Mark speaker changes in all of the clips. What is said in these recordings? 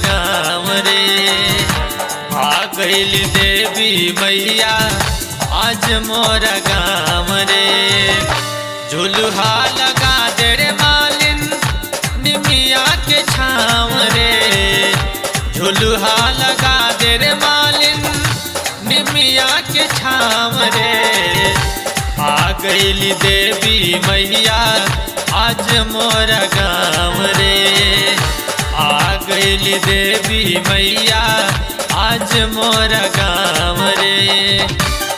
Speaker 1: गाँव रे आ गईल देवी मैया आज मोर गाँव रे झुलुहा लगा दे रे मालिन निमिया के छाँव रे झुलुहा लगा दे रे मालिन निमिया के छाँव रे आ गईली देवी मैया आज मोर गाँव रे आ गईली देवी मैया आज मोर गाँव रे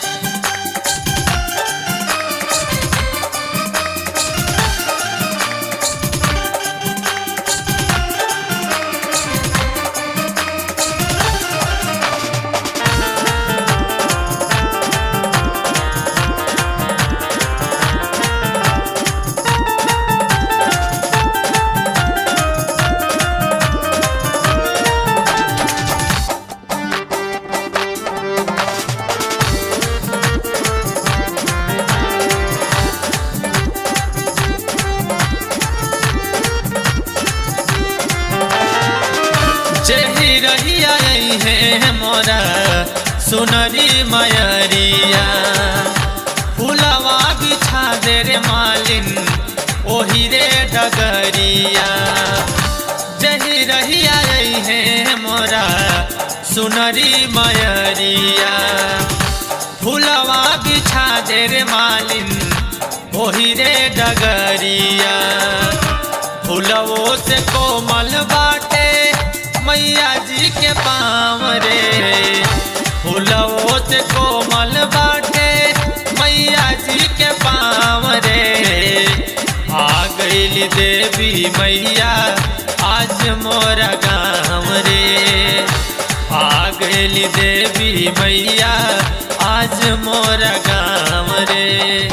Speaker 1: जेही रहिया है मोरा सुनरी मयरिया फुलवा बिछा दे रे मालिन ओही रे डगरिया जही रहिया है मोरा सुनरी मयरिया फुलवा बिछा दे रे मालिन ओही रे डगरिया फुलवो से कोमल बाटे मैया जी के पाँव रे फुलवो से कोमल बाटे मैया जी के पाँव रे आ गईली देवी मैया आज मोर गाँव रे आ गईली देवी मैया आज मोर गाँव रे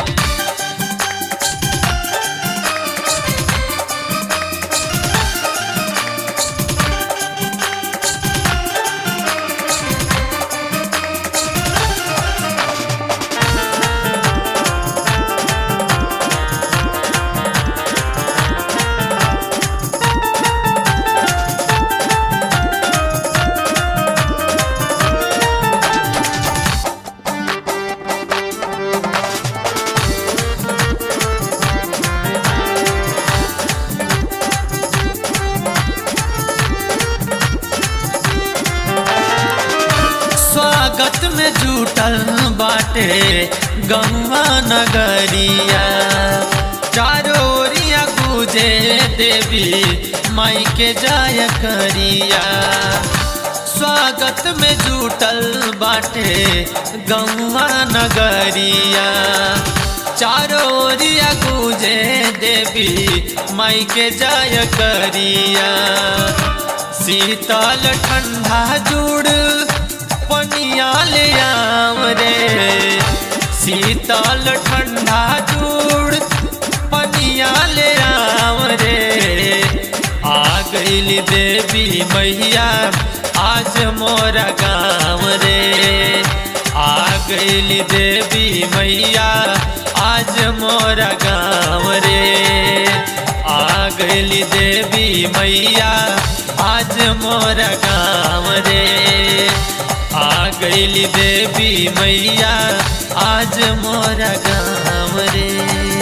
Speaker 1: स्वागत में जुटल बाटे गंगा नगरिया चारों ओरिया गुजे देवी माई के जाय करिया स्वागत में जुटल बाटे गंगा नगरिया चारों ओरिया गुजे देवी माई के जाय करिया शीतल ठंडा जुड़ पनिया ले आव रे शीतल ठंडा जुड़ पनिया ले आव रे आ गईली देवी मैया आज मोर गाँव रे आ गईली देवी मैया आज मोर गाँव रे आ गईली देवी मैया आज मोर गाँव रे आ गईली देवी मैया आज मोर गाँव रे